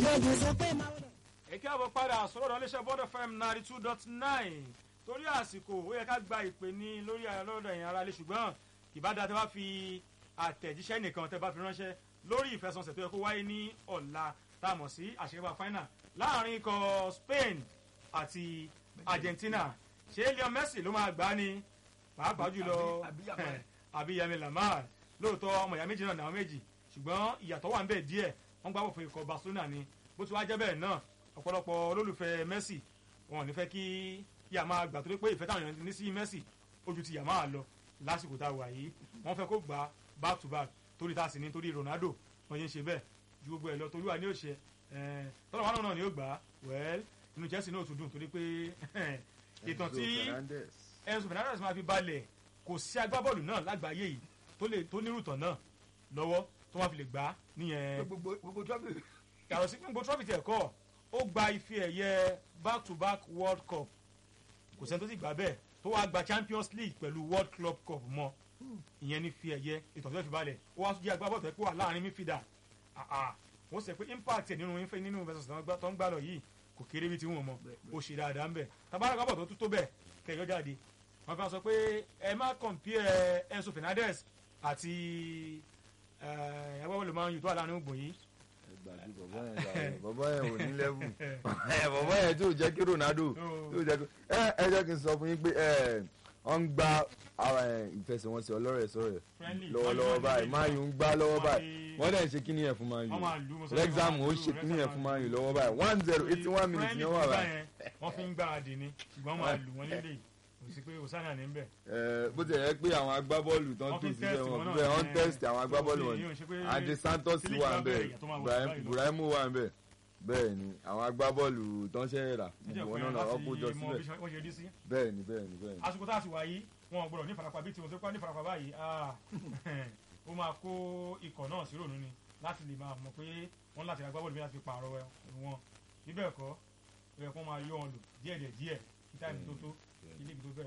ìbejì sọ pé máa wọlé. èké àbọ̀ padà sọ̀rọ̀ ọ̀dọ̀ iléeṣẹ́ bond fm ninety two dot nine torí àsìkò ó yẹ ká gba ìpè ní lórí lọ́dọ̀ ẹ̀yìn ara lé ṣùgbọ́n ìbádá tẹ́ bá fi àtẹ̀jíṣẹ́ nìkan tẹ́ bá fi ránṣẹ́ lórí ìfẹsọ̀nsẹ̀ tó yẹ kó wáyé ní ọ̀la tá a mọ̀ sí àṣekápá final láàrin ikọ̀ Spain àti Argentina ṣé Lionel Messi ló máa gbá ni pàápàá jùlọ Àbí- àbí Yamal. àbí Yamal Lamar lóòótọ́ ọmọ ìyá méjì náà náà méjì ṣùgbọ́n ìyàtọ̀ wà ń bẹ̀ díẹ̀ wọ́n gbá bọ̀ fún ikọ̀ Barcelona ni bó ti wá jẹ́ bẹ́ẹ̀ náà ọ̀pọ̀lọpọ̀ olólùfẹ́ Messi wọn ò ní fẹ́ kí yà máa gbà torí pé ìfẹ́ táwọn èèyàn ní sí Messi ojú ti yà máa lọ lásìkò tá a wà yìí wọ́n fẹ́ kó gbà back to back torí tá a sì ní torí Ronaldo wọ́n yẹn ń ṣe bẹ́ẹ̀ ju gbogbo ẹ̀ lọ torí wà ní òṣè tọ́lọ̀ wọn náà ni ó gbà á well inú Chelsea náà tún dùn torí pé ìtàn tí Enzo Fernandez máa fi balẹ̀ kò sí agbábọ́ọ̀lù náà lágbàáyé yìí tó lè tó nírùtàn náà lọ́wọ́ tó máa fi lè gbà á nìyẹn gbogbo gbogbo trọ́bì yàtọ̀ sí gbogbo trọ́fì tẹ̀ kọ́ ó gba ife ẹ̀yẹ back to back world cup kò sẹ́ni tó sì gbà bẹ́ẹ̀ tó wá gba champions league pẹ̀lú world club cup mọ́ ìyẹn ní fi ẹ̀yẹ ìtọ́jú fi balẹ̀ ó wá tún jẹ́ agbábọ́ọ̀lù tó yẹ kó wà láàrin mífìdà wọ́n sọ pé impact ẹ̀ nínú ife nínú versus tó ń gbà lọ yìí kò kéré bí ti wọ́n mọ́ ó ṣe dáadáa ń bẹ̀ tabarak abọ̀ tó tún tó bẹ̀ kẹjọ jáde wọ́n fi sọ pé ẹ má compare Enzo Fernandez àti agbábọ́ọ̀lù máa ń yù tó wà láàrin ògbò yìí gbàgbé bọ̀bọ̀ yẹn jàre bọ̀bọ̀ yẹn ò ní lẹ́bù bọ̀bọ̀ yẹn tí ò jẹ́ kí Ronaldo tí ò jẹ́ kí ẹ ẹ jẹ́ kí n sọ fún yín pé ẹ wọ́n ń gba ara ẹ̀ ìfẹsẹ̀wọnsẹ̀ ọlọ́rẹ̀ sọ̀rẹ̀ Friendly. lọ́wọ́lọ́wọ́ báyìí Man U ń gbá lọ́wọ́ Wọ́n báyìí fi- wọ́n dẹ̀ ń ṣe kíní yẹn fún Man U wọ́n máa lù ú, mo sọ pé Wrexham wọ́n ó máa lù ú, ṣe kíní yẹn fún Man U lọ́wọ́ báyìí one zero eighty one minutes ni wọ́n wà báyìí wọ́n fi ń gbáradì ni ṣùgbọ́n máa lù wọ́n nílé kò sí pé òsánà ní bẹ̀. ẹ bó ti yẹ pé àwọn agbábọ́ọ̀lù tán Wọ́n tó fi síbẹ̀ test wọn wọn náà bẹ́ẹ̀ wọ́n ní- test àwọn agbábọ́ọ̀lù tó wọn fi yín ṣe pé Andre Santos tí wà líìgì ń bá bẹ̀ bẹ̀rẹ̀, ìyàtọ̀ máa wọ̀ Ibrahim- báyìí lọ. Ibrahimu wà ń bẹ̀ bẹ́ẹ̀ ni àwọn agbábọ́ọ̀lù tán ṣẹ̀ rà níjẹ́ gbogbo òpin wọn náà láti ọkọ̀ jọ mọ síbẹ̀ bí wọ́n ṣe rí sí. bẹ́ẹ̀ ni bẹ́ẹ̀ ni bẹ́ẹ̀ ni. àsìkò tá a ti wà yìí wọn ò gbọdọ̀ ní farapa bí tiwọn tó kọ́ ní farapa báyìí ah, ó máa kó ikọ̀ náà sí rònú ni láti lè máa mọ̀ pé wọ́n láti ra agbábọ́ọ̀lù bí láti fi pààrọ̀ wọn bíbẹ̀ kọ́ ó yẹ kó máa yọ wọn lò díẹ̀díẹ̀ díẹ̀ kí táìmù tó tó kí líìgì tó bẹ̀rẹ̀.